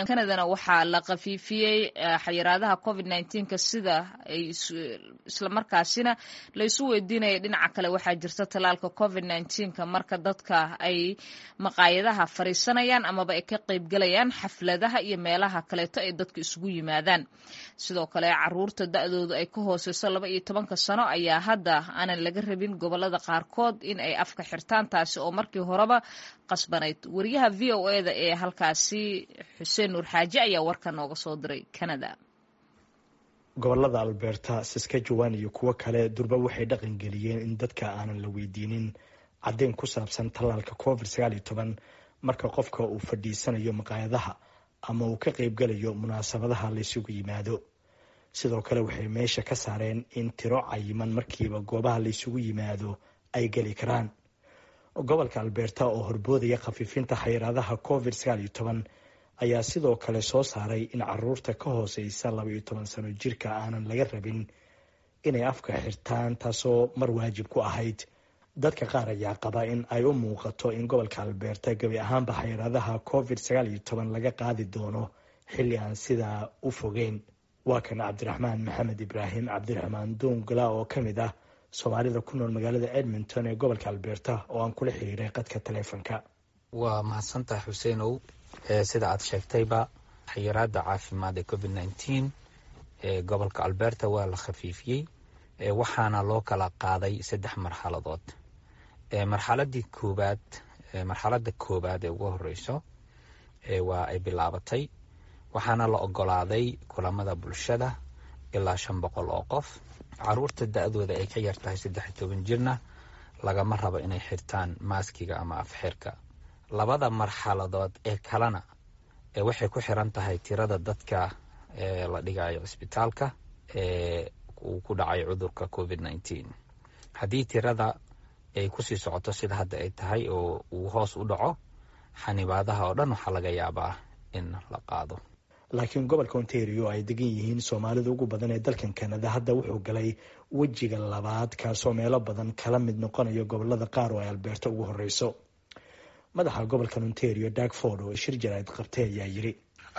kanadana waxaa la khafiifiyey xayiraadaha covid nneteen-ka sida ay islamarkaasina la isu weydiinaya dhinaca kale waxaa jirta tallaalka covid nneteen-ka marka dadka ay maqaayadaha fariisanayaan amaba ay ka qaybgalayaan xafladaha iyo meelaha kaleeto ay dadka isugu yimaadaan sidoo kale caruurta da-doodu ay ka hooseyso laba iyo tobanka sano ayaa hadda aanan laga rabin gobolada qaarkood in ay afka xirtaan taasi oo markii horeba qasbanayd wariyaha v o e da ee halkaasi xuseen nuur xaaji ayaa warka nooga soo diray canada gobolada alberta saskajawan iyo kuwo kale durba waxay dhaqan geliyeen in dadka aanan la weydiinin caddeyn ku saabsan tallaalka covid sagaal iyo toban marka qofka uu fadhiisanayo maqaayadaha ama uu ka qaybgalayo munaasabadaha laysugu yimaado sidoo kale waxay meesha ka saareen in tiro cayiman markiiba goobaha laysugu yimaado ay geli karaan gobolka alberta oo horboodaya khafiifinta xayiraadaha covid sagaal iyo toban ayaa sidoo kale soo saaray in caruurta ka hooseysa laba iyo toban sano jirka aanan laga rabin inay afka xirtaan taasoo mar waajib ku ahayd dadka qaar ayaa qaba in ay u muuqato in gobolka alberta gebi ahaanba xayiraadaha covid sagaal iyo toban laga qaadi doono xilli aan sidaa u fogeyn waa kan cabdiraxmaan maxamed ibraahim cabdiraxmaan duungala oo ka mid ah soomaalida ku nool magaalada edmonton ee gobolka alberta oo aan kula xiriiray qadka taleefonka waa mahadsantaha xuseenow sida aad sheegtayba xayiraada caafimaad ee covid nneteen ee gobolka alberta waa la khafiifiyey waxaana loo kala qaaday saddex marxaladood marxaladii koobaad marxalada koobaad ee ugu horeyso waa ay bilaabatay waxaana la ogolaaday kulamada bulshada ilaa shan boqol oo qof caruurta da-dooda ay ka yartahay saddex iyo toban jirna lagama rabo inay xirtaan maaskiga ama afxirka labada marxaladood ee kalena waxay ku xiran tahay tirada dadka la dhigayo cisbitaalka ee uu ku dhacay cudurka covid nneteen haddii tirada ay kusii socoto sida hadda ay tahay oo uu hoos u dhaco xanibaadaha oo dhan waxaa laga yaabaa in la qaado laakiin gobolka ontario ay degan yihiin soomaalida ugu badan ee dalkan kanada hadda wuxuu galay wejiga labaad kaasoo meelo badan kala mid noqonayo gobolada qaar oo ay albeerta ugu horeyso madaxa gobolkan ontario darkford oo shir jaraa'id qabtay ayaa yiri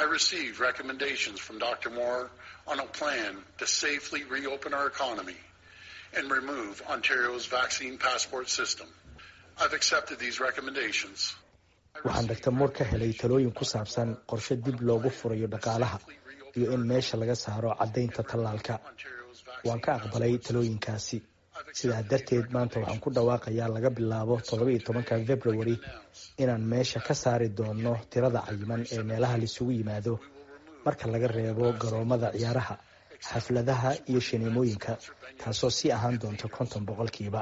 on a plan to safely reopen our economy and remove Ontario's vaccine passport system. I've accepted these recommendations. waxaan dr moor ka helay talooyin ku saabsan qorshe dib loogu furayo dhaqaalaha iyo in meesha laga saaro caddaynta tallaalka waan ka aqbalay talooyinkaasi sidaa darteed maanta waxaan ku dhawaaqayaa laga bilaabo toddoba-iyo tobanka february inaan meesha ka saari doono tirada cayiman ee meelaha laisugu yimaado marka laga reebo garoomada ciyaaraha xafladaha iyo shineemooyinka taasoo sii ahaan doonta konton boqolkiiba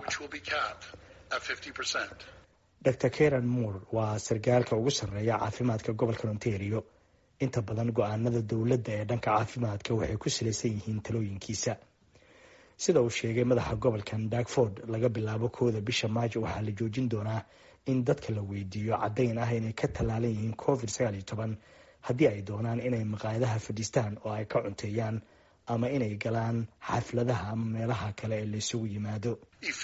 dr karen moore waa sarkaalka ugu sarreeya caafimaadka gobolka ontario inta badan go-aanada dowladda ee dhanka caafimaadka waxay ku salaysan yihiin talooyinkiisa sida uu sheegay madaxa gobolkan darkford laga bilaabo kooda bisha maajo waxaa la joojin doonaa in dadka la weydiiyo caddayn ah inay ka tallaalan yihiin covid sagaal iyo toban haddii ay doonaan inay maqaayadaha fadhiistaan oo ay ka cunteeyaan ama inay galaan xafladaha ama meelaha kale ee laysugu yimaado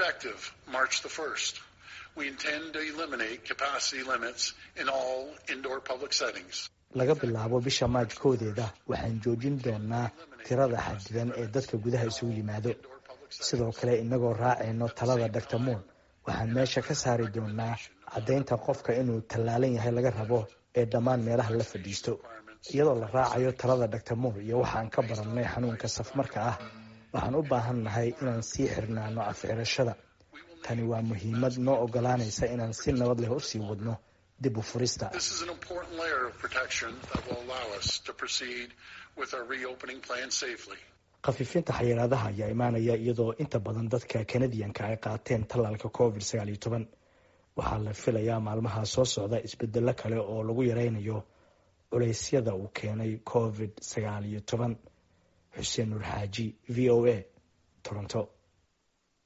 laga bilaabo bisha maaj koodeeda waxaan joojin doonaa tirada xadidan ee dadka gudaha isugu yimaado sidoo kale inagoo raacayno talada dr moon waxaan meesha ka saari doonaa caddaynta qofka inuu tallaalan yahay laga rabo ee dhammaan meelaha la fadhiisto iyadoo la raacayo talada dr moor iyo waxaan ka barannay xanuunka safmarka ah waxaan u baahan nahay inaan sii xirnaano afxirashada tani waa muhiimad noo ogolaanaysa inaan si nabad leh usii wadno dib u furista khafiifinta xayiraadaha ayaa imaanaya iyadoo inta badan dadka kanadiyanka ay qaateen tallaalka covid sagaal iyo toban waxaa la filayaa maalmaha soo socda isbedelo kale oo lagu yareynayo culeysyada uu keenay covid sagaal iyo toban xuseen nuur xaaji v o a toronto